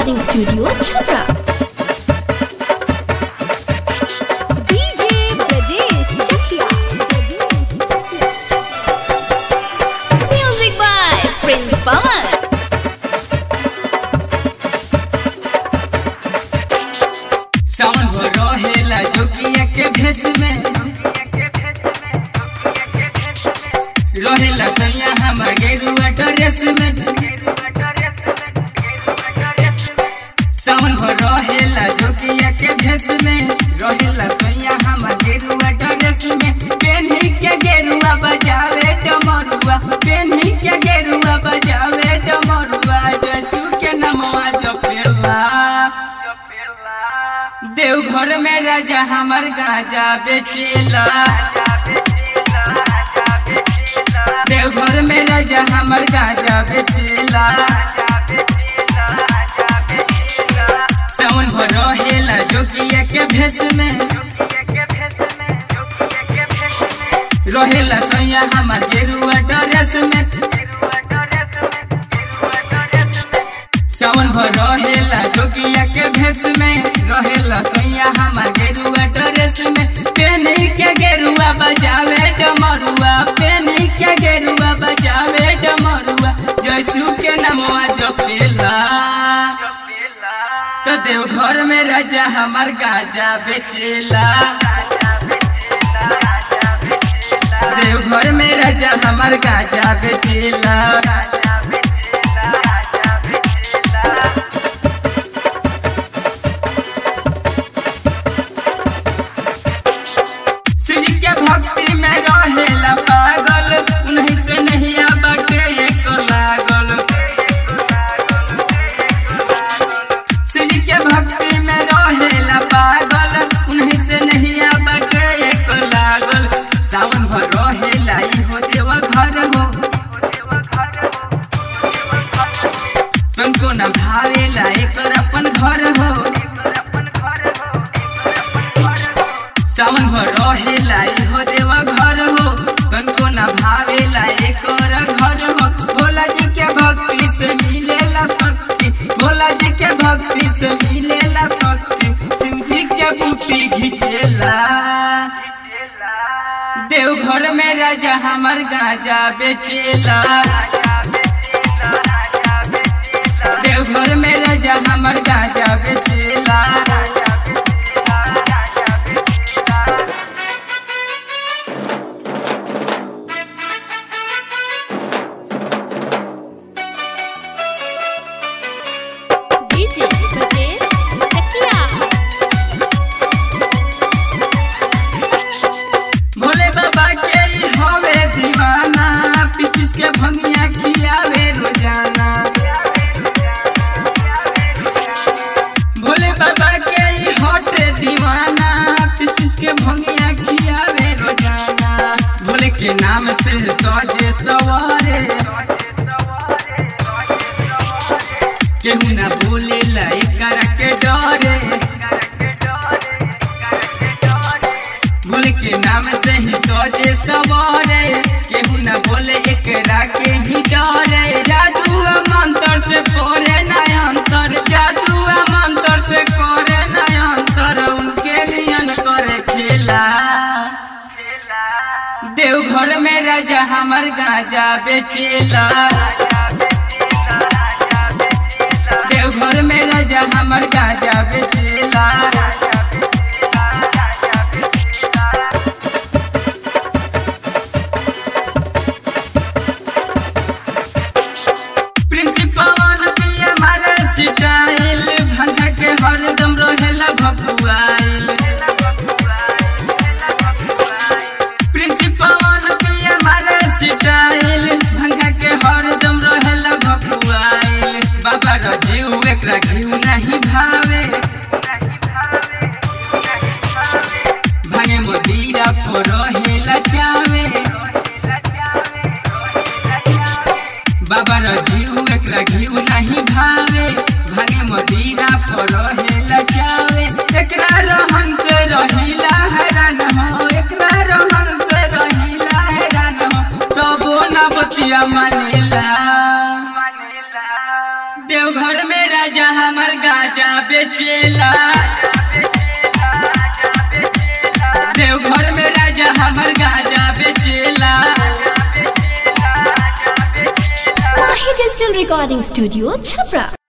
Recording studio Chhapra DJ Brajesh Chakia music by Prince Pawan सावन भर रहेला जोगिया के भेष में रहेला सैया हमर गेरुआ ड्रेस में सावन भर रहेला जोगिया के भेष में रहेला सैया हमर गेरुआ ड्रेस में पेन्ही के गेरुआ बजावे डमरुआ पेन्ही के गेरुआ बजावे डमरुआ जसू के नमवा जपेला देवघर में राजा हमर गाजा बेचेला देवघर में राजा हमर गाजा बेचेला सावन भर रहेला जोगिया के भेष में रहेला सैया हमर गेरुआ ड्रेस में सावन भर रहेला जोगिया के भेष में रहेला सैया हमर गेरुआ ड्रेस में पेनी के गेरुआ बजावे डमरुआ पेनी के गेरुआ बजावे डमरुआ जयसू के नमवा जपेला तो देवघर में राजा हमर गाजा बेचेला देवघर में राजा हमर गाजा बेचेला शिव जी के भक्ति में रहेला पागल उन्हीं से नहीं बटे एक लागल शिव जी के भक्ति में रहेला पागल उन्हीं से नहीं बटे एक लागल सावन भर रहेला ई हो देव घर हो तुमको न भावेला एकर अपन घर हो सावन भर रहेला इहो देवा घर हो तनको न भावेला एकर घर हो भोला जी के भक्ति से मिलेला शक्ति भोला जी के भक्ति से मिलेला शक्ति शिव जी के बूटी घिचेला देवघर में राजा हमर गाजा बेचेला देवघर में राजा हमर गाजा बेचेला डीजे ब्रजेश चकिया भोले बाबा के ई हवे दीवाना पिस पिस के भंगिया खियावे रोजाना भोले बाबा के ई हटे दीवाना पिस पिस के भंगिया खियावे रोजाना भोले के नाम से सजे सवारे केहू ना भूलेला एकरा के डरे भोले के नाम से ही सोचे सवारे केहू न बोले एकरा के ही डरे जादू मंत्र से करे नयंतर जादू मंत्र से करे नयंतर उनके नियन करे खेला देवघर में राजा हमर गाजा बेचेला देवघर में राजा हमर गाजा बेचेला प्रिंसिपल पिया मारे स्टाइल भंगा के हरदम रहेला भकुआइल प्रिंसिपल पिया मारे स्टाइल भंगा के हरदम रहेला भकुआइल बाबा रजीव एकरा घिउ नहीं भावे भागे मोदीरा पर रहेला चावे बाबा रजीव एकरा घिउ नहीं भावे भागे मदीना पर रहेला चावे एकरा रहन से रहिला हैरान हो एकरा रहन से रहिला हैरान हो तबो ना बतिया मानेला देवघर में राजा हमर गाजा बेचेला देवघर में राजा हमर गाजा बेचेला Mahi Digital Recording Studio, Chhapra.